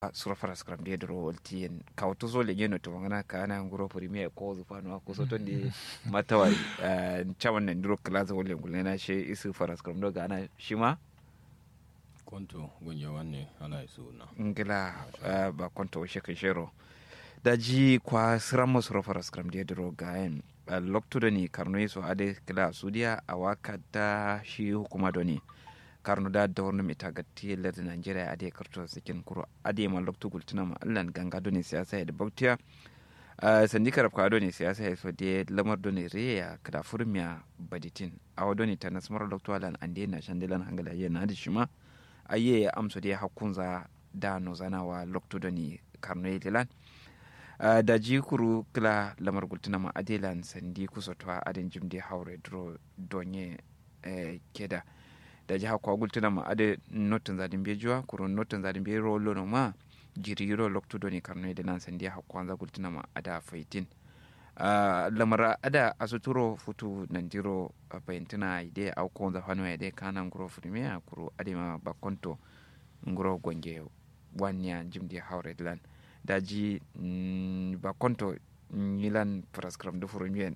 surafara scrum de dro woltien kawto so le ngeno to ngana kana nguro premier ko zu fano ko so ton de matawari chawan ne dro class wolle ngulena she isu fara scrum do gana shima konto gunye wanne ala suna ngila ba konto she kan shero da ji kwa siramo surafara scrum de dro gaen lokto da ni karno so ade kila sudia awaka da shi hukuma do ni karno da dawrnum ita gatti lerde nigeria ade karto sikin kuro ade ma lokto gultina ma allan ganga do ne siyasa ya da bautiya sandi karab ka do ne siyasa ya so de lamar do ne reya kada furmiya baditin awa do ne ta nasmar lokto alan ande na shandilan hangala ye na shima aye amso de hakunza da no zanawa lokto do ne karno ye lilan da jikuru kila lamar gultina ma adelan sandi kusotwa aden jimde haure dro donye keda da jiha kwa gultuna ma ade notin zadin be juwa kuro notin zadin be rolo no ma jiri ro loktu do ni karno de nan sandi ha kwanza gultuna ma ada faitin lamara ada asuturo futu nandiro paintina ide au konza fano ide kana nguro futume kuro ade ma bakonto nguro gonge wanya jimdi hawre lan daji bakonto milan praskram do furu mien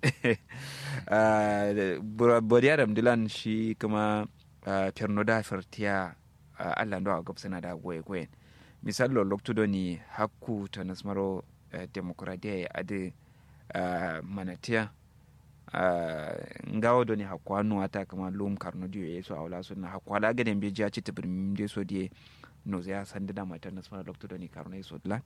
bodi adam dilan shi kuma Uh, pernoda fertiya uh, allah ndo a gobsana da goye goyen misallo loktudo ni hakku to nasmaro uh, demokradiya e ade uh, manatiya uh, ngawo do ni hakku anu ata kama lum karno diyo yeso awla so na hakku ala gaden be jaci tibir minde so die no ya sandida mata nasmaro loktudo ni karno yeso dlan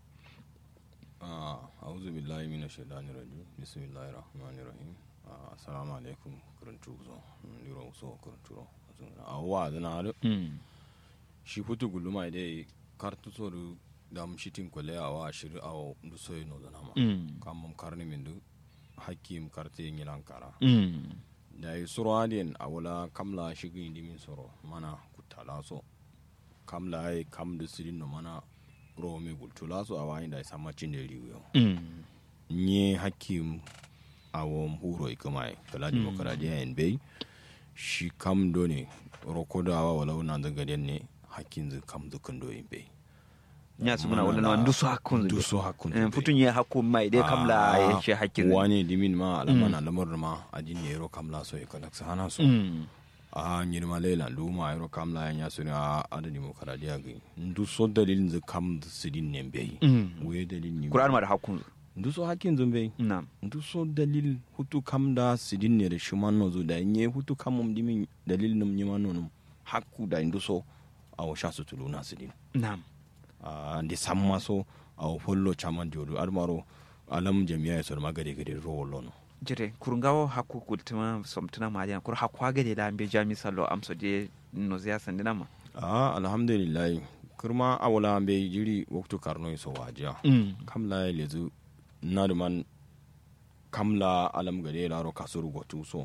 ah a'udhu billahi minash shaitanir rajim bismillahir rahmanir rahim assalamu alaikum kuruntu zo ndiro so kuruntu awa zana haru shi futu guluma idai kartu soru dam shitin kwale awa shiri awa du soyi no zana ma kamam karni min du hakim karte yin yilan kara da yi suro adiyan awala kamla shigi indi min soro mana kutala so kamla ai kam du sirin no mana ro mi gultula so awa inda sama cin da riwo nye hakim awon huro ikamai kala demokradiya en bai shi kam do ne rokodawa walau na daga den ne hakkin zu kam dukan do yin bai nya su muna wala ndu so hakkun du so hakkun en futun ye hakku mai dai kamla ya shi hakkin wani dimin ma alamana lamar ma adin ne ro kamla so ya kada sa hana so a nyir ma lela ndu ma ro kamla ya su ne a adani mo kara dia gi ndu so dalilin zu kam sidin ne bai we dalilin ni qur'an ma da hakkun ndu so hakkin zu bai na'am ndu so dalil hutu kam da sidin ne da shuman no zu da nye hutu kam mum dimin dalil num nyima no num hakku da ndu so awo sha su tuluna sidin na'am a ndi samma so awo follo chaman jodu admaro alam jami'a ya sor magade gade ro wollo no jire kurungawo hakku kultuma somtuna ma yan kur hakku gade da ambe jami sallo amso de no ziya sandina ma a alhamdulillah kurma awala ambe jiri waktu karno so wajiya kamla ya lezu naduman kamla alam gade laro kasuru gotu so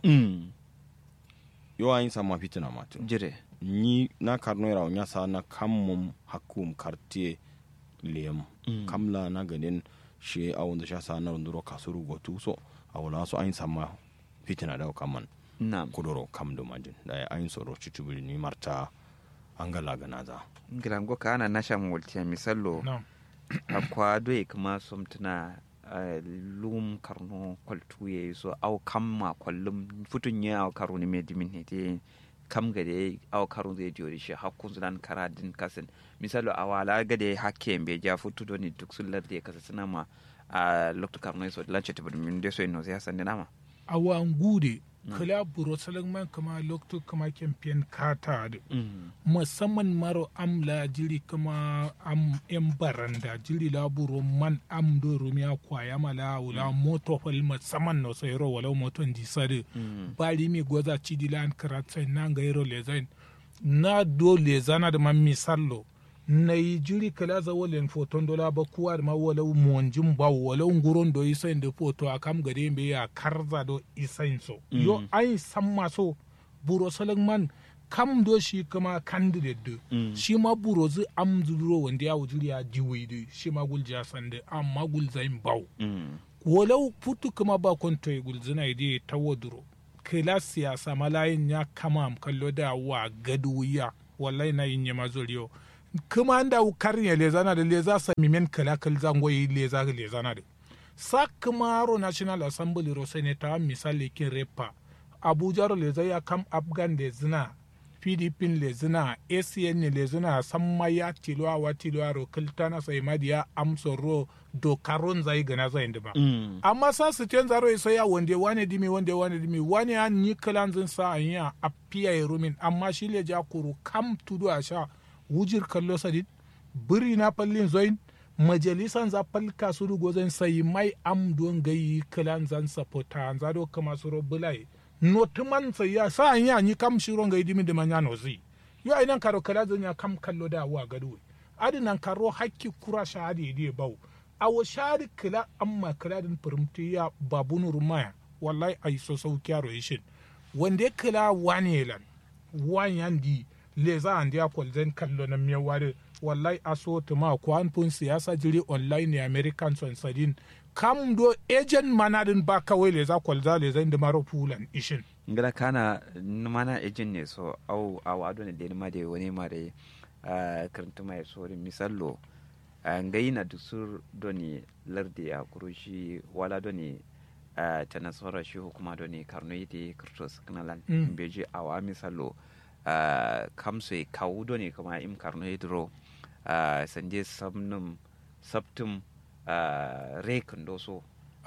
yo ayin sama fitina matu jire ni na karno ira nya sa na kammum hakum kartie lem kamla na gaden she awon da sha sa na nduro kasuru gotu so awala so ayin sama fitina da kaman na'am kudoro kam do majin da ayin soro chitubuli ni marta angala ganaza ngilango kana nasha multiya misallo Na'am. akwa doye kuma somtuna uh, lum karno kwaltu ye so au kamma kwallum futun ye au karu ni medimin ne te kam gade au karu zai jori shi hakkun zulan kara din kasin misalo awala gade hakke be ja futu do ni duk sullar da kasa suna ma a lokto karno so lanche te min de so no ya sande nama awa an gude kala buro salon man kama lokto kama campaign kata da musamman maro am la jiri kama am yan baranda jiri la buro man am do rumiya kwaya mala wala moto fal musamman no sai ro wala moto ndi sare bali mi goza chidi lan karatsa na ga ro lezain na do lezana da man misallo na yi jiri kala za walen foton dola ba kuwa da ma wala monjin ba wala nguron do isain da foto a kam gare me ya karza do isain so yo ai san maso buro salon man kam do shi kama candidate do shi ma buro zu am zuro wanda ya wujuri ya diwi do shi ma gul ja sande amma gul zain baw walau putu kama ba konto ya gul zina ide tawaduro kila siyasa malayin ya kama am kallo da wa gaduwiya wallahi na yin yama zuriyo kuma da karnya lezana da leza samimen kala kal zangoyi leza lezana da sa kuma ro national assembly ro senator misali kin repa abuja ro leza ya kam afghan da zina pdp le zina acn le zina samma ya tilwa wa tilwa ro kiltana sai madiya amso ro dokaron zai gana zai ndima amma sa su ten zaro isa ya wande wane dimi wande wane dimi wane ya ni kalan zin sa anya a piya ya rumin amma shi le ja kuru kam tudu a sha wujir kallo sadid biri na pallin zoin majalisan za palka su rugo zan sai mai am don gayi kalan zan sapota an zado kama su ro bulai notuman sai ya sa anya ni kam shiron gayi dimi da manya nozi yo ainan karo kala zan ya kam kallo da wa gadu adinan karo hakki kura sha adi di bau awo shari kila amma kila din firimti ya babu nur maya wallahi ai so sau kyaro yishin wanda kila wani lan wanyan di leza an dia kwalzen kallo na miya wari wallahi aso tuma kwan pun siyasa jiri online ne american son sadin kam do agent manadin ba kawai leza kwalza leza inda maro fulan ishin ngala kana mana ejin ne so au au ado ne de ma de woni ma de karanta mai so misallo ngai na dusur doni lardi a kurushi wala doni ta nasara shi hukuma doni karno yiti kirtos kanalan beji awa misalo kamso kawu doni kama im karno yidro sanje samnum saptum rekin doso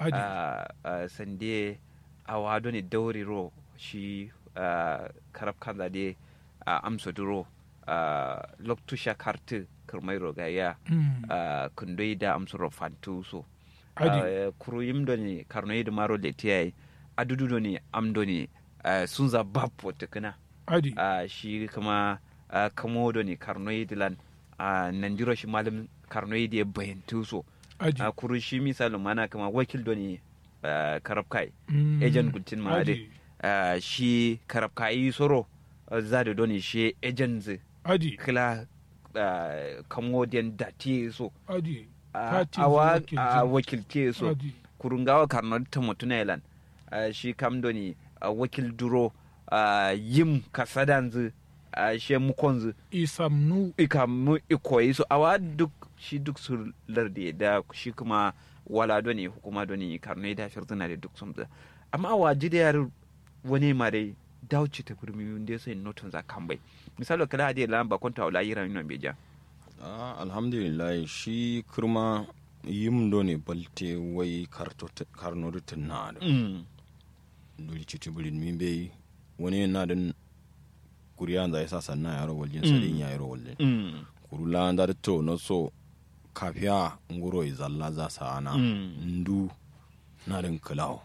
sande awa doni dauri ro shi karab kanza de amso duro loktusha kartu kirmairo ga ya kundoi da amsuro fantu so kuru yimdo ni karno da maro da tiyai adudu do ni amdo ni sunza bapo tukuna shi kuma kamo do ni karno lan nandiro shi malam karno da bayantu so kuru shi misali mana kama wakil do ni karabkai ejen gultin ma ade shi karabkai soro zade do ni shi ejen adi kila uh, kamodiyan dati so adi uh, awa a uh, wakilce so kurungawa karnar ta mutuna ilan uh, shi kamdoni uh, wakil duro uh, yim kasadanzu uh, shi mukonzu isamnu ikamu ikoyi so awa duk shi duk su lardi da shi kuma wala doni hukuma doni karnar da firzina da duk sun amma awa jidayar wani mare dauci ta birni wanda sai notin za kan bai misali kala hadi la ba konta wala yira yin beja ah alhamdulillah shi kurma yim do ne balte wai karto karno rutin na da dole ci tibirin min bai wani na dan kuriya da yasa sanna yaro waljin sadin ya yaro waljin kurula da to no so kafiya nguro izalla za sa ana ndu na dan kalawo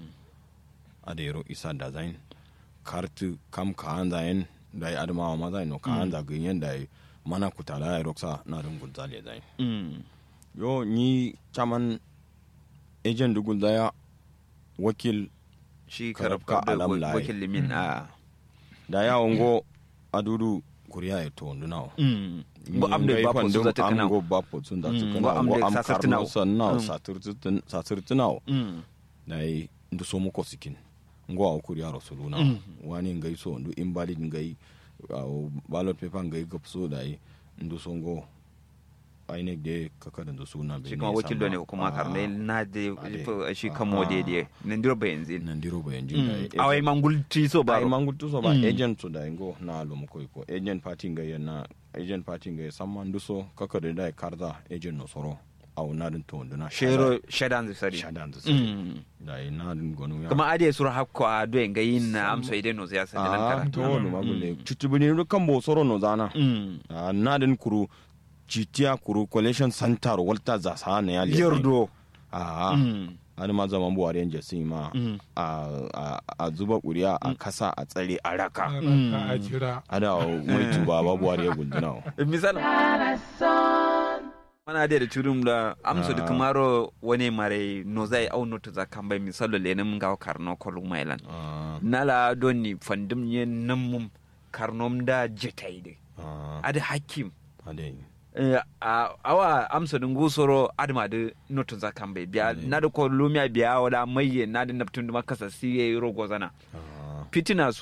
a da yaro isa da zain kartu kam ka anda en da ya adama ma zai no ka anda ganyen da mana kutala ya roksa na dun gulzale zai yo ni chaman agent du gulzaya wakil shi karab ka alam lai wakil limin a da ya ongo adudu kuriya ya to nduna bo amde ba po sun ta kana go ba po sun da ta kana amde am sasartina karno sanna saturtin saturtina da yi ndu so mu ko sikin ngo a kuri aro suluna wani ngai so ndu invalid ngai ballot paper ngai gapso da yi ndu so ngo ainek de kaka da suna shi kuma wakil ne kuma karne na de shi kamo de de nan diro bayan zin nan diro bayan jin da awai mangul ti so ba ai mangul to so ba agent so da ngo na lo mu ko ko agent party ngai na agent party ngai samman ndu so kaka da da karda agent no soro au na din to nduna shero shadan sari shadan sari da na din gonu ya kuma ade sur hakko a do en gayin na amso ide no ya sani nan kara to no magule chutubini no kambo soro no zana na din kuru chitiya kuru collection center walta za sa ne ya yordo a ani ma zaman buwari yan jasi ma a zuba kuriya a kasa a tsare a raka a jira ada mai tuba ba buwari ya gunduna misal mana da turum da amso da kamaro wani mare no zai au no ta zakan bai misalo le nan ga karno kolu mailan nala doni fandum ne nan mum karnom da jetai de ada hakim ade awa amsa dun gusoro adma da no ta zakan bai biya na da ko lumiya biya wala maye na da naftun da makasa siye rogo zana fitina so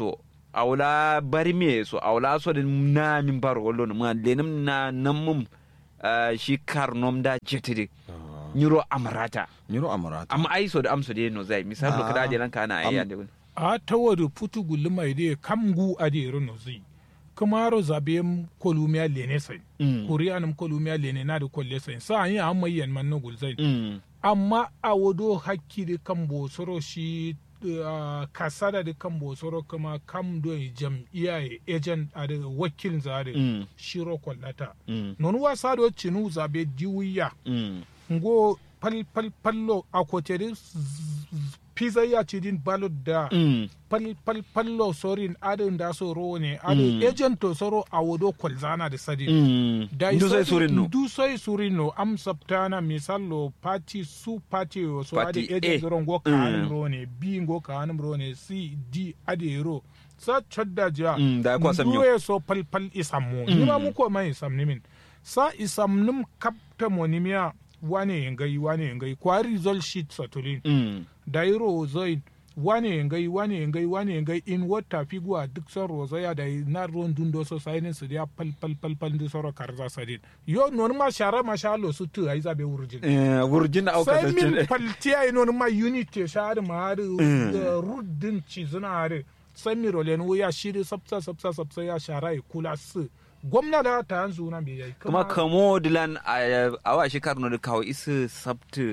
awla bari me so awla so din na min bar wollo no ma lenum na namum ah, shi karnom da jetide nyiro amrata nyiro amarata amma ai so da amso de no zai misal lo Ah. kada de lan kana ai Am- yande a tawadu putu gulma ide kam gu ade rono zi kamaro zabe kolumia lene sai Mm. kuriyanum kolumia lene na da kolle sai sa yi amma yan man no gulzai mm amma a wado hakki da kan bosoro shi uh, kasada da kan bosoro kuma kam do jam'iyya ya agent a da wakil zare mm shiro kwallata mm non wasa do cinu zabe diwiya mm ngo pal pal pallo a kotere pizza ya ci din balot da mm pal pal pallo sorin adin da so ro ne adin Mm. agent to soro a wado kwalzana da sadin mm da ndu sai surin no du sai surin no am saptana misallo party su party o so Party ade agent A. ro ngo ka Mm. hanum ro ne b ngo ka hanum ro ne c d ade ro sa chodda ja Mm, da kwa sam yo. nduwe so pal pal isam mo ni ma mu ko mai isam ni min sa isam num kapta mo ni miya wane ngai wane ngai kwa result sheet satulin mm da yi rozoi wane ngai wane ngai wane ngai in wata figuwa duk son rozaya da na ruwan dundo so sainin su ya pal pal pal pal di soro karza sadin yo non ma shara ma shalo su tu ai zabe wurjin eh wurjin au sai ka min palti ai non ma unity shari ma har ruddin ci zuna har sai mi rolen wuya shiri sabsa sabsa sabsa ya shara ya kula su gwamna da ta yanzu na bai yi kuma kamo dilan a awa shi karno da kawo isu sabtu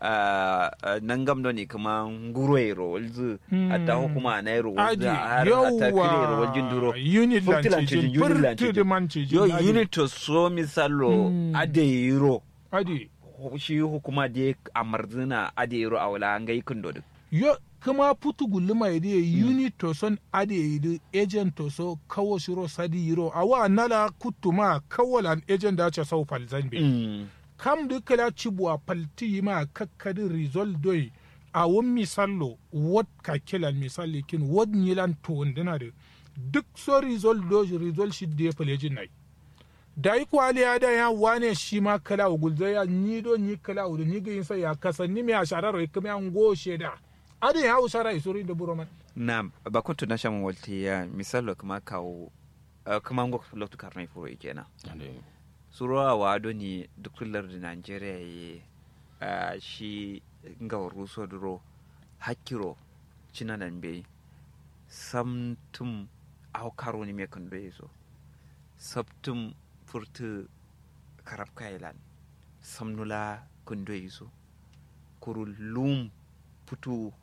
nan gam ne kuma ngurwe ro walzu a ta hukuma na ro walzu Adi, a har ta kire ro waljin duro unit Furti lancijin, lancijin, unit furti lancijin. da mancijin, yo adi. unit to so misalo Mm. ade yiro adi shi hukuma da a marzina ade yiro a wala an ga ikin dodo yo kuma putu guluma ide unit to son ade ide agent to so kawo shiro sadi yiro awa nala kutuma kawalan agent da ce sau falzan be Mm. kam de kala cibwa palti ma kakkadi result doi a won misallo wot ka kilan misali kin wot nilan to wandina de duk so result do result shi de palejin nai da yi kwali ya da ya wane shi ma kala wa gulza ya ni do ni kala wa ni ga yin sa ya kasan ni me a sharar rai kuma an go sheda adin ya usara isuri da buroman na ba kuntu na shaman walti ya misalo kuma kawo ah, kuma ngo loktu karnai furo kenan surowa wado ni duk lardi nigeria ye uh, shi nga ruso duro hakiro cina nan be samtum au karo ni me kan be so sabtum furtu karab kailan samnula kun do so kuru lum putu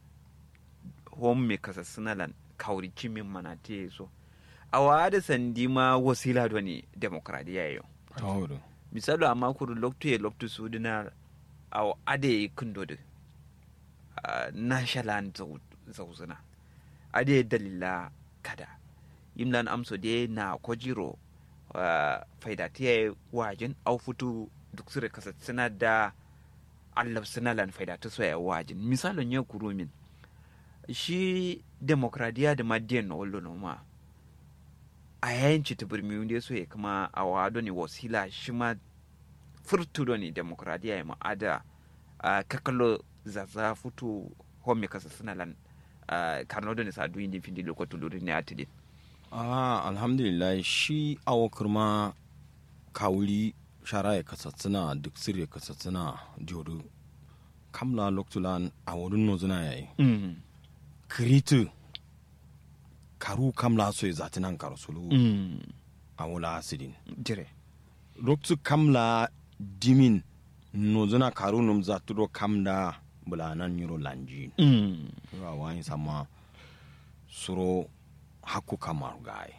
hom me kasa sinalan kauri cimin mana te so awa da sandi ma wasila do ni demokradiya yo tawado misalo amma kuru loktu ye loktu sudina aw ade kundode uh, nashalan zauzuna ade dalila kada yimlan amso de na kojiro uh, faidatiya wajin au futu duk sire kasa suna da allab sinalan faidatu soya wajin misalon ya kuru min shi demokradiya da madiyan na wallo no ma a yayin ci birmi wanda so ya kuma a wado ne wasila shi ma furtudo ne demokradiya ya ma'ada a kakalo zaza futu home kasa suna lan karno da ne sa duyin din findi lokacin lori ne a tidin ah alhamdulillah shi awo kurma kawuli shara ya kasatsina duk sirri ya kasatsina jodo kamla loktulan a wurin nozuna yayi kiritu karu kamla so ya zati nan karusulu a wula asidin jire loktu kamla dimin nozuna karu num zaturo kamda bulanan yuro lanjin wa wani sama suro haku kamar gai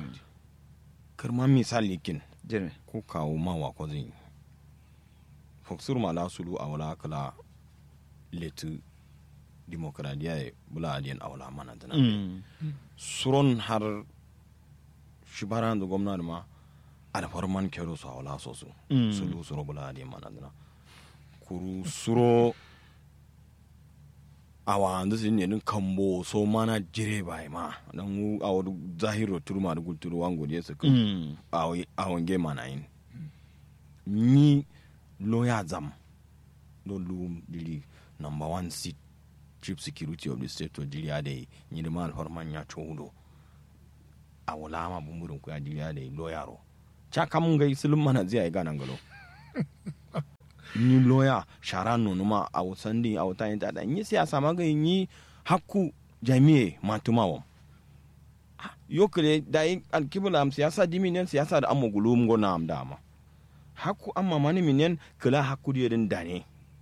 kirma misali kin jire ko kawo ma wa ko zin foksur ma la sulu a wala kala letu demokradiya ya bula adiyan a wala mana tana suron har shibaran da gwamnati ma alfarman kero su a wala so su sulu suro bula adiyan mana tana kuru suro a wanda su ne din kambo so mana jire bai ma dan wu a wadu zahiro turma da gulturu wango je su a wange mana yin ni lawyer zam do lu dili number one seat chief security of the state to dili ade ni da mal horman ya chodo a wala ma bumburin ku ya diriya da lo yaro cha kam ga sulum mana zai ga nan galo ni loya shara nonu ma a wusan din a wuta yin tada yi siyasa ma ga yi hakku jami'e matumawa yo kire da yi alkibula am siyasa diminen siyasa da amma gulum go na am dama hakku amma mani minen kila hakku di den dane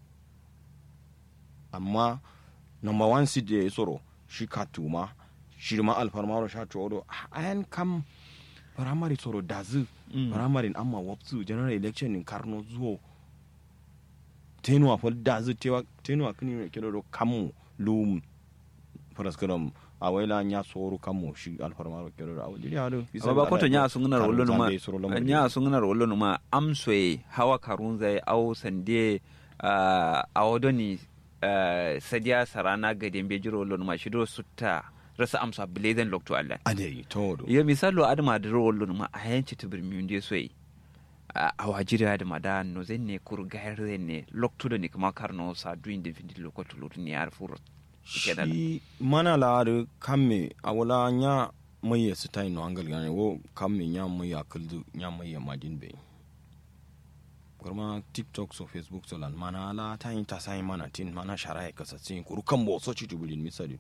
amma number one seat da ya tsoro shi katuma shi ma alfarmaro sha tsoro ayan kam primary tsoro dazu primary amma wapsu general election in karno zuwa tenuwa fa dazu tenuwa kini ne kiro do kamu lum paraskaram a waila nya tsoro kamu shi alfarmaro kiro do awdi ya do amma ba koto nya sun ngana rollo ma nya sun ngana rollo ma amsoe hawa karun zai au sande a wodoni sadiya sarana ga dembe jiro lon ma shido sutta rasa amsa bilezen lokto allah ade to do yo misalo adama da ro lon ma a yanci tibir mi unde soyi a wajiri adama da no zenne kur gaire ne lokto da ne kuma karno sa duin de findi lokoto lor ni ar furo shi mana la da kamme a wala nya mai ya sitai no angal gane wo kamme nya mai ya kuldu nya mai ya madin bai kurma tiktok so facebook so lan mana la ta yin ta sai mana tin mana shara ya kasatsin kuru kan bo so ci tubulin misali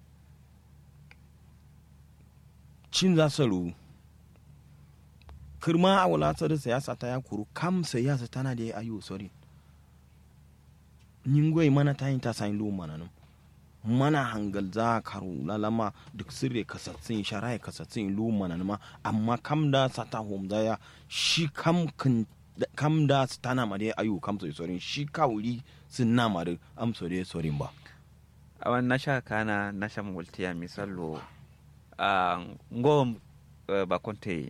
cin za su ru kirma a wala tsari siyasa ta ya kuru kam siyasa tana da ya ayo sorry ningoi mana ta yin ta sai lu mana nan mana hangal za karu lalama duk sirre kasatsin shara ya kasatsin lu mana ma amma kam da sata hom ya shi kam kan kam da su tana ma dai ayu kam so sorin shi kawuri sun na ma da am so dai sorin ba awan nasha kana nasha multiya misalo a ngo ba konte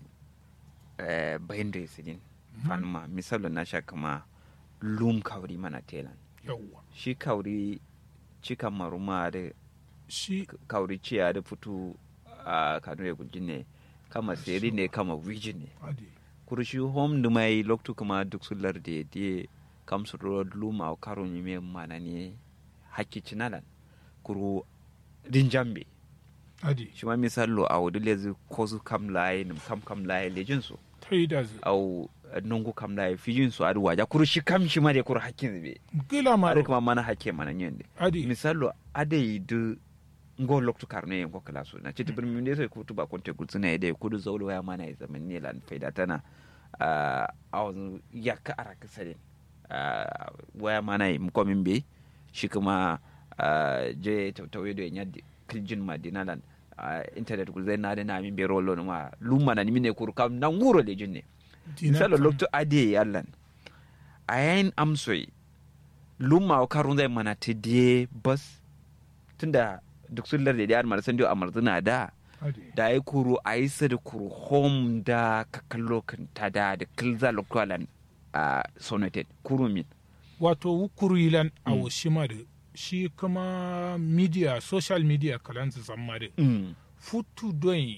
bayin da sidin fanma misalo nasha kama lum kawuri mana telan yawwa shi kawuri cikan maruma da shi kawuri ciya da fito a kanu ya gujine kama seri ne kama wiji ne ade kurushi hom dumai loktu kuma duk sular da de kam su ro luma o karo ni me mana ne hakki cinalan kuru rinjambe ade shi ma misalo a wadu lezi ko su kam laye nim kam kam laye lejin su ta yi da zai au nungu kam laye fijin su adu waja kuru shi kam shi ma de kuru hakkin zube gila ma adu kuma mana hakke mana nyende ade misalo ade du ngo loktu karne ngo kala so na chiti bir minde sai kutu ba konte gutsuna ide kudu zawlo ya mana ya zaman ne lan faida tana a awon yakka araka sare waya mana yi mko min be shi kuma ah, je tautawe do nyaddi kiljin madina lan ah, internet ku zai na da na min be rolo ma lumma na ni mine kur kam na nguro le jinne misalo loktu ade yallan ayin amsoy lumma o karun zai mana ta die bas tunda duk sun larda da yar san dio amarzuna da ade da ai kuru ai sa da kuru home da ka kallo kan ta da da kilza lokalan a sonated kuru min wato wukuru ilan a washima da shi kuma media social media kalanzu zamma da futu don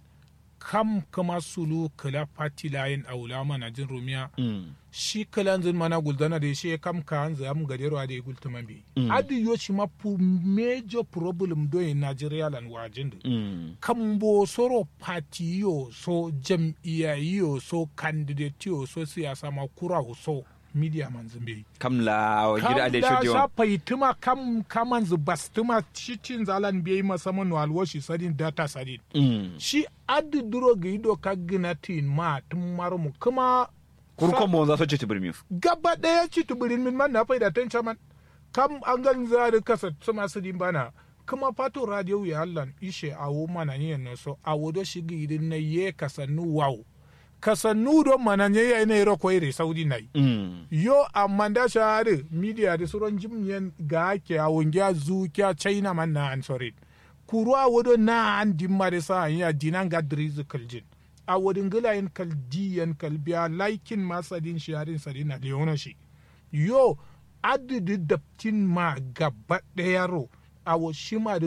kam kama sulu kala party line a wula mana jin rumiya shi kalanzin mana guldana da shi kam ka hanzu am gadero da ya gultuma bi Mm. adi yo shi ma pu major problem don Nigeria lan wajin da kan bo soro party yo so jam'iyya yo so candidate yo so siyasa ma kura so media man zimbe kamla wa gida da kam da shi sha faituma kam kaman zu bastuma cikin zalan biyi masaman walwashi sadin data sadin shi adi duro ga ido ka gina tin ma tun marmu kuma kuru kan bon za su ci tibirmi gaba daya ci tuburin min man na faida tan chaman kam an gan za da kasa suma su din bana kuma fato radio ya hallan ishe awo mana ne no so awo do shigi idin na ye kasannu wow kasannu do mana ne ya ne ro ko ire saudi nai yo amma da shahari media da suron jimyen ga ke a wungiya zu kya china man na an sorry kuru a wado na an dimma da sa ya dinan ga drizu kaljin a wadin gilayen kaldiyan kalbiya laikin masadin shaharin sadin na leona shi yo adidi daptin ma gaba ɗaya ro a washima da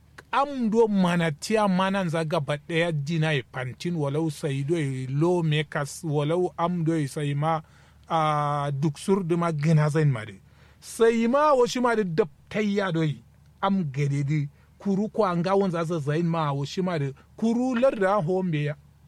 am do mana tiya manan za gaba ɗaya dina ya pantin walau sai do ya lo mekas walau am do ya sai ma a duk sur da ma gina zan ma da sai ma washi ma da daptayya do yi am gade di kuru ko an ga wanza za zain ma washi ma da kuru larda hombe ya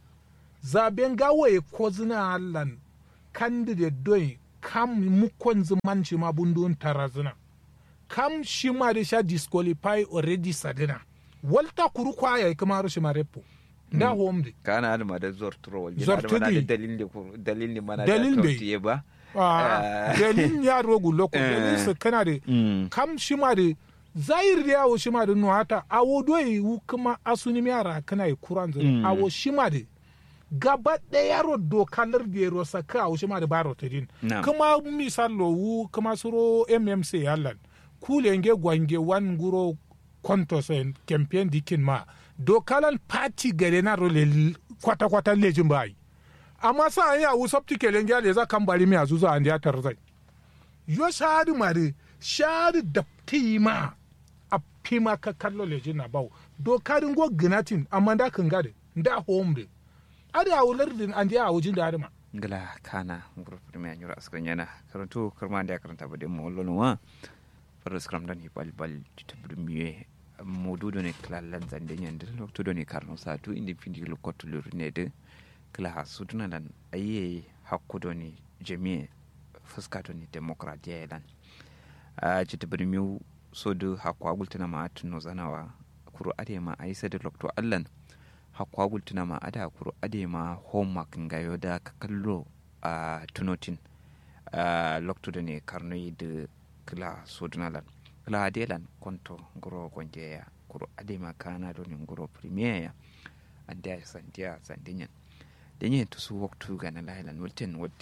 zaben gawaye ko zina allan candidate doi kam mukon zuman shi ma bundun tarazina kam shi ma da sha disqualify already sadina walta kuru kwaya kuma shi ma repo da home de kana da ma da zorturo wal Zortudi. da mana da dalilin da ku- dalilin da mana Dalil da bai. tortiye ba Ah, Eh. dalin ya rogu loko dalin su kana da Mm. kam shi ma da zahir da yawo shi ma da nuhata awo doyi wu kuma asuni mi yara kana yi kuran zai Mm. awo shi ma da gaba ɗaya yaro dokalar da yaro saka awo shi ma da baro ta din Na'am. kuma misal lo wu kuma suro mmc yallan kulenge gwange wan guro konto sen campaign dikin ma dokalan party gare na role kwata kwata lejin bai amma sa an yawu sabti kelen gyale za kan bari mi azuzu an ya tarzai yo shadi mare shadi da ma a pima ka kallo lejin na bawo dokarin go ginatin amma da kan gade da home de ada awular din an ya awujin da adama ngala kana group me anyura askran yana karantu karma da karanta bade mo lono wa fara skram dan hibal bal tibru miye modudo ne klalan zande nyande lokto do ne karno sa tu indi findi lo kotu lo ne de kla suduna dan aye hakkudo ne jami'e fuska to ne demokradiya lan a tibru miyu sodu hakwa gultuna ma tuno zanawa kuru ade ma aisa da lokto allan hakwa gultuna ma ada kuru ade ma homework ngayo da ka kallo a tunotin a lokto da ne karnoyi da kila sodunalan kila adelan konto ngoro gonjeya kuru ade ma kana do ne ngoro premier ya ande sandia sandinyan denye to su waktu gana lailan wulten